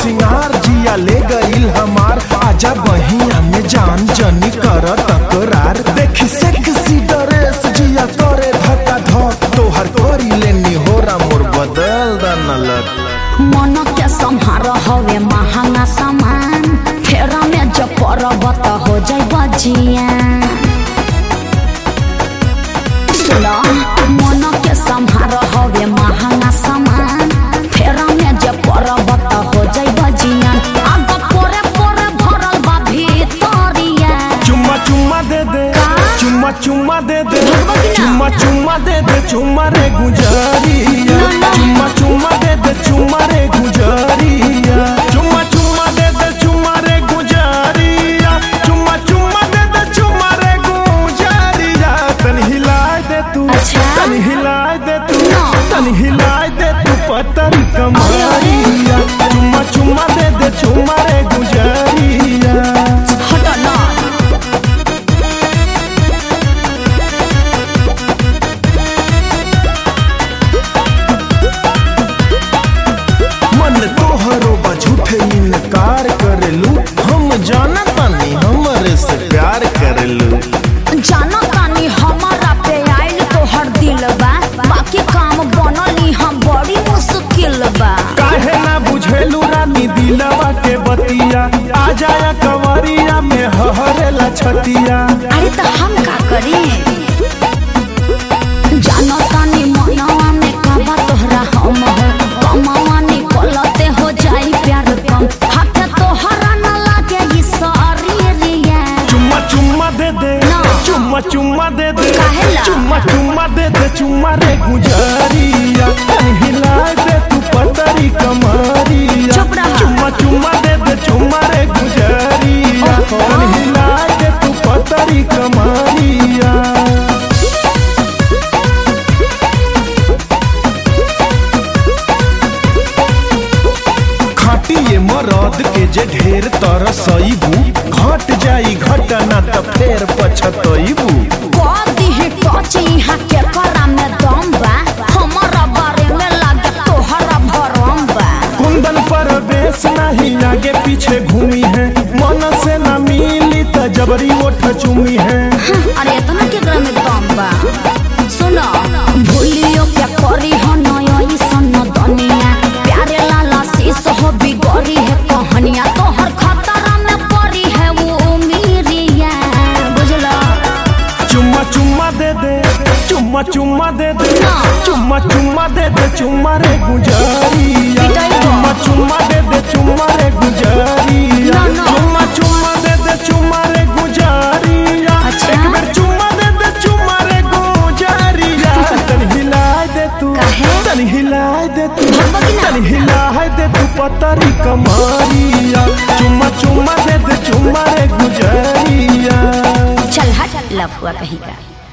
सिंगार जिया ले गईल हमार आजा बहिया में जान जनी कर तकरार देखी सेक्सी ड्रेस जिया करे धक्का धक तोहर करी लेनी होरा मोर बदल दन लग मन के संहार हवे महंगा सामान फेरा में जब परब त हो जाई बजिया सुनो मन के संहार हवे महंगा सामान फेरा में जब परब त हो जाई बजिया आग पोरे पोरे भरल बा भीतरिया चुम्मा चुम्मा दे दे का? चुम्मा चुम्मा दे दे भगवा की ना? चुम्मा चुम्मा दे दे चुम्मा रे गुजरिया ना, ना। चुम्मा चुम्मा दे दे चुम्मा रे गुजरिया चुम्मा चुम्मा दे दे चुम्मा रे गुजरिया चुम्मा चुम्मा दे दे चुम्मा रे गुजरिया तन हिलाए दे तू अच्छा? तन हिलाए दे तू ना। तन हिलाए दे तू पतरी कमरिया चुम्मा चुम्मा दे दे चुम्मा रे गुजरिया हट ना मन तोहरो बा झूठे इनकार करेलू हम जाना तानी हमरे से प्यार करेलू जानो तानी हमारा पे आइल तोहर दिल बा बाकी काम बनली हम बड़ी मुश्किल बा काहे ना बुझेलू रानी दिलवा के बतिया आ जाया कंवरिया में हहरेला छतिया अरे तो हम का करी जानो तानी मनवा में काबा तोहरा हम हो कमावा निकलते हो जाई प्यार कम हाथे तोहरा न लागे ई शरीरिया चुम्मा चुम्मा दे दे ना। चुम्मा चुम्मा दे दे काहेला? चुम्मा चुम्मा दे दे चुम्मा रे गुजरिया तन हिलाए दे तू पतरी कमरिया चुप रहा। चुम्मा चुम्मा दे दे चुम्मा रे गुजरिया ओहो। तन हिलाए दे तू पतरी कमरिया खाटी ये मरद के जे ढेर तरसईबू घट जाई घटना त फेर पछतईबू कदी है टच यहाँ के करा में दम बा हमारा बारे में लागे तोहरा भरम बा कुंदन पर बेस नहीं आगे पीछे घूमी है मन से न मिली त जबरी ओठ चुमी है अरे इतना के ग्राम में दम बा सुनो भूलियो क्या करी हो नयो ई सन दुनिया प्यारे लाला शीश हो बिगड़ी है कहानिया तोहर खतरा में पड़ी है वो उमीरिया बुझलो चुम्मा चुम्मा दे दे चुम्मा चुम्मा दे दे ना। चुम्मा चुम्मा दे दे चुम्मा रे गुजरिया पिटाई को। चुम्मा चुम्मा दे दे चुम्मा रे गुजरिया ना, ना। चुम्मा चुम्मा दे दे चुम्मा रे गुजरिया अच्छा। एक बेर चुम्मा दे दे चुम्मा रे गुजरिया तन हिलाए दे तू काहे? तन हिलाए दे तू भगवा की ना? तन हिलाए दे तू पतरी कमरिया चुम्मा चुम्मा दे दे चुम्मा रे गुजरिया चल हट लफुआ कहीं का